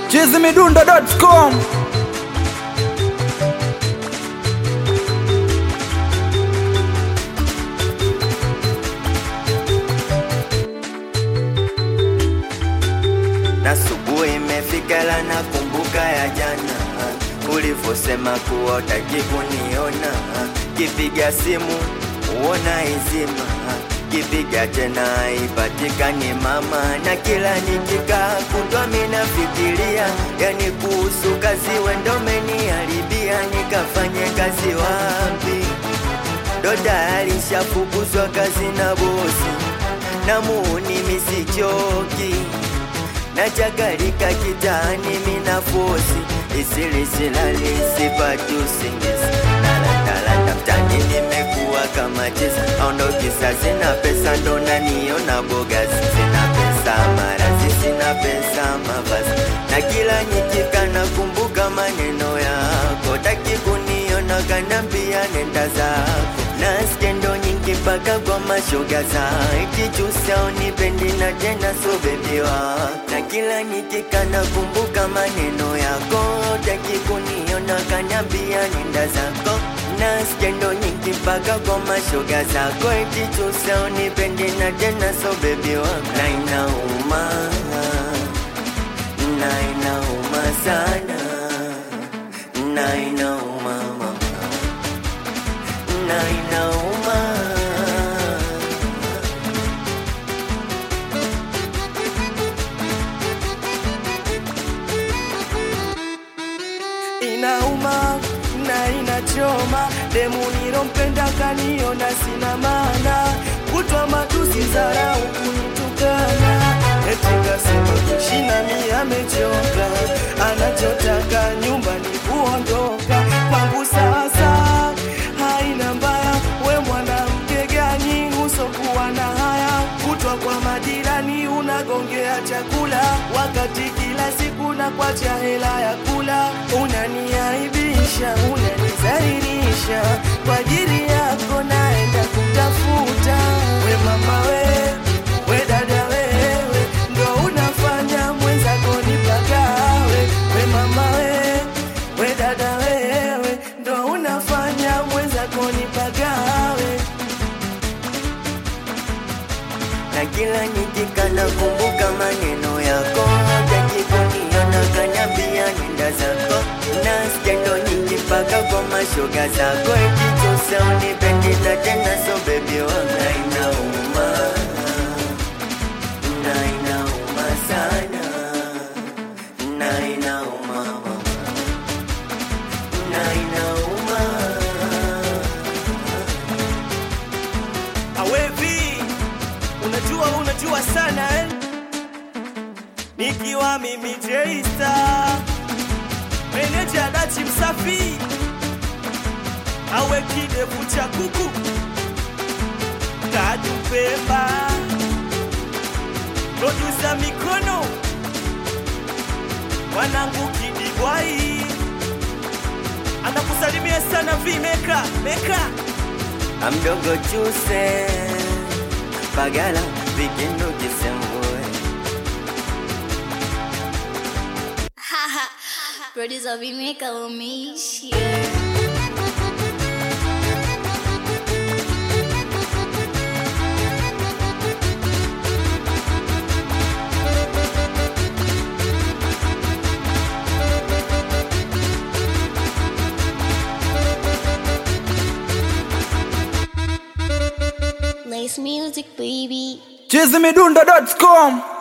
chizimidundo.com na subuhi imefika la nakumbuka ya jana ulivyosema kuwa utaki kuniona kipiga simu uona izima kipiga tena ipatikani mama na kila nikikaa kutwa minafikiria yani kuhusu kazi wendomeniharibia nikafanye kazi wapi ndo tayari shafukuzwa kazi na bosi na muuni misichoki nachakalika kitani mina fosi isilisilali sipati usingizi nalandala daftani nimekuwa kama chezi aondokisa sina pesa ndo naniona bogazi sina pesa marazi sina pesa mavazi na kila nyikika nakumbuka maneno yako taki kuniona kanambia nenda zako na skendo nyingi mpaka kwa mashoga za kichusa unipendi na tena so bebi wako na kila nikika nakumbuka maneno yako taki kuniona kanambia nenda zako na skendo nyingi mpaka kwa mashoga zako kichusa unipendi na tena so bebi wako na inauma na inauma sana na inauma mama na inauma inauma na inachoma demu nilompenda kaniona sina maana kutwa matusi zarau kunitukana eti kasema kushina mi amechoka anachotaka nyumbani kuondoka kwangu sasa haina mbaya we mwanamke gani usokuwa na haya kutwa kwa majirani unagongea chakula wakati kila siku na kwacha hela ya kula unaniaibisha unanizalilisha kwa ajili yako naenda kutafuta we mama we we dada wewe ndo unafanya mwenzako nipagawe we mama we we dada wewe ndo unafanya mwenzako nipagawe na kila nikika nakumbuka maneno yako taki kuniona kanyambia nenda zako na skendo nyingi mpaka kwa mashoga zako ekichosa unipendi na tena so bebi wanga inauma na inauma sana na inauma mama na inauma awevi unajua unajua sana eh? nikiwa mimi jeista meneja dachi msafi awe kidevu cha kuku kadu pemba produsa mikono mwanangu kidibwai anakusalimia sana vi meka meka amdogo chuse pagala vikindu kisembue Producer Vimeka umeishia. Nice music, baby. chizimidundo.com